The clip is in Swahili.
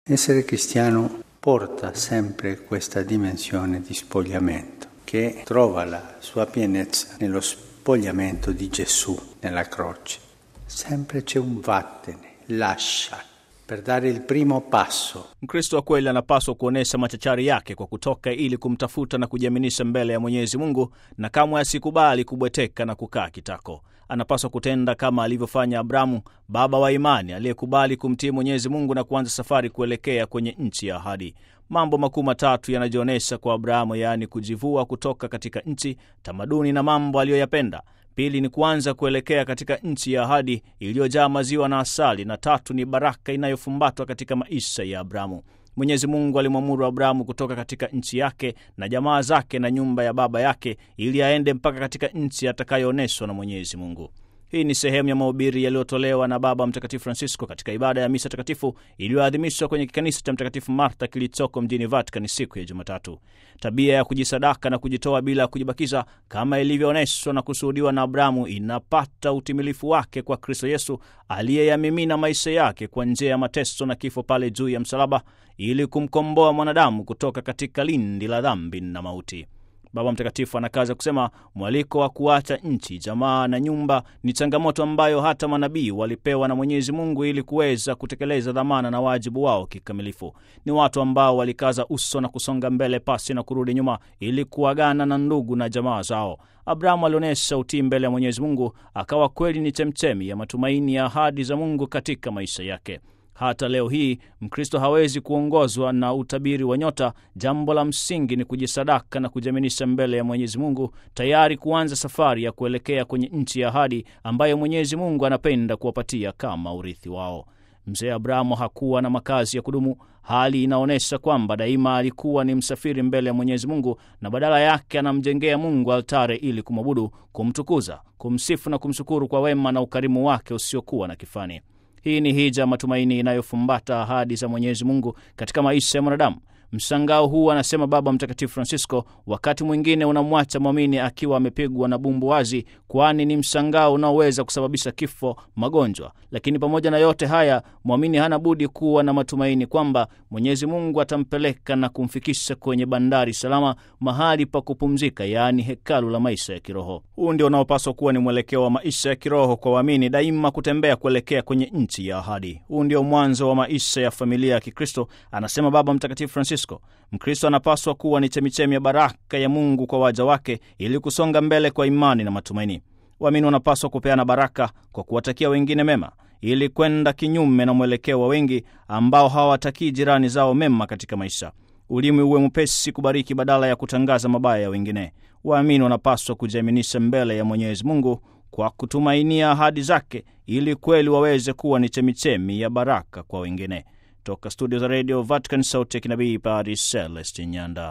Essere cristiano porta sempre questa dimensione di spogliamento che trova la sua pienezza nello spogliamento di Gesù nella croce. Sempre c'è un vattene, lascia per dare il primo passo. Mkristo wa kweli anapaswa kuonyesha machachari yake kwa kutoka ili kumtafuta na kujiaminisha mbele ya Mwenyezi Mungu, na kamwe asikubali kubweteka na kukaa kitako. Anapaswa kutenda kama alivyofanya Abrahamu, baba wa imani, aliyekubali kumtii Mwenyezi Mungu na kuanza safari kuelekea kwenye nchi ya ahadi. Mambo makuu matatu yanajionyesha kwa Abrahamu, yaani kujivua kutoka katika nchi, tamaduni na mambo aliyoyapenda. Pili ni kuanza kuelekea katika nchi ya ahadi iliyojaa maziwa na asali, na tatu ni baraka inayofumbatwa katika maisha ya Abrahamu. Mwenyezi Mungu alimwamuru Abrahamu kutoka katika nchi yake na jamaa zake na nyumba ya baba yake ili aende mpaka katika nchi atakayoonyeshwa na Mwenyezi Mungu. Hii ni sehemu ya mahubiri yaliyotolewa na Baba Mtakatifu Francisco katika ibada ya misa takatifu iliyoadhimishwa kwenye kikanisa cha Mtakatifu Martha kilichoko mjini Vatican siku ya Jumatatu. Tabia ya kujisadaka na kujitoa bila kujibakiza kama ilivyoonyeshwa na kushuhudiwa na Abrahamu inapata utimilifu wake kwa Kristo Yesu aliyeyamimina maisha yake kwa njia ya mateso na kifo pale juu ya msalaba ili kumkomboa mwanadamu kutoka katika lindi la dhambi na mauti. Baba Mtakatifu anakaza kusema mwaliko wa kuacha nchi, jamaa na nyumba ni changamoto ambayo hata manabii walipewa na Mwenyezi Mungu ili kuweza kutekeleza dhamana na wajibu wao kikamilifu. Ni watu ambao walikaza uso na kusonga mbele pasi na kurudi nyuma ili kuagana na ndugu na jamaa zao. Abrahamu alionyesha utii mbele ya Mwenyezi Mungu, akawa kweli ni chemchemi ya matumaini ya ahadi za Mungu katika maisha yake. Hata leo hii Mkristo hawezi kuongozwa na utabiri wa nyota. Jambo la msingi ni kujisadaka na kujiaminisha mbele ya Mwenyezi Mungu, tayari kuanza safari ya kuelekea kwenye nchi ya ahadi ambayo Mwenyezi Mungu anapenda kuwapatia kama urithi wao. Mzee Abrahamu hakuwa na makazi ya kudumu. Hali inaonyesha kwamba daima alikuwa ni msafiri mbele ya Mwenyezi Mungu, na badala yake anamjengea Mungu altare ili kumwabudu, kumtukuza, kumsifu na kumshukuru kwa wema na ukarimu wake usiokuwa na kifani. Hii ni hija matumaini inayofumbata ahadi za Mwenyezi Mungu katika maisha ya mwanadamu. Mshangao huu, anasema Baba Mtakatifu Francisco, wakati mwingine unamwacha mwamini akiwa amepigwa na bumbu wazi, kwani ni mshangao unaoweza kusababisha kifo, magonjwa. Lakini pamoja na yote haya, mwamini hana budi kuwa na matumaini kwamba Mwenyezi Mungu atampeleka na kumfikisha kwenye bandari salama, mahali pa kupumzika, yaani hekalu la maisha ya kiroho. Huu ndio unaopaswa kuwa ni mwelekeo wa maisha ya kiroho kwa waamini, daima kutembea kuelekea kwenye nchi ya ahadi. Huu ndio mwanzo wa maisha ya familia ya Kikristo, anasema Baba Mtakatifu Francisco. Mkristo anapaswa kuwa ni chemichemi ya baraka ya Mungu kwa waja wake ili kusonga mbele kwa imani na matumaini. Waamini wanapaswa kupeana baraka kwa kuwatakia wengine mema ili kwenda kinyume na mwelekeo wa wengi ambao hawawatakii jirani zao mema katika maisha. Ulimi uwe mwepesi kubariki badala ya kutangaza mabaya ya wengine. Waamini wanapaswa kujiaminisha mbele ya Mwenyezi Mungu kwa kutumainia ahadi zake ili kweli waweze kuwa ni chemichemi ya baraka kwa wengine. Toka studio za Radio Vatican, sauti ya kinabii, Padre Celestin Nyanda.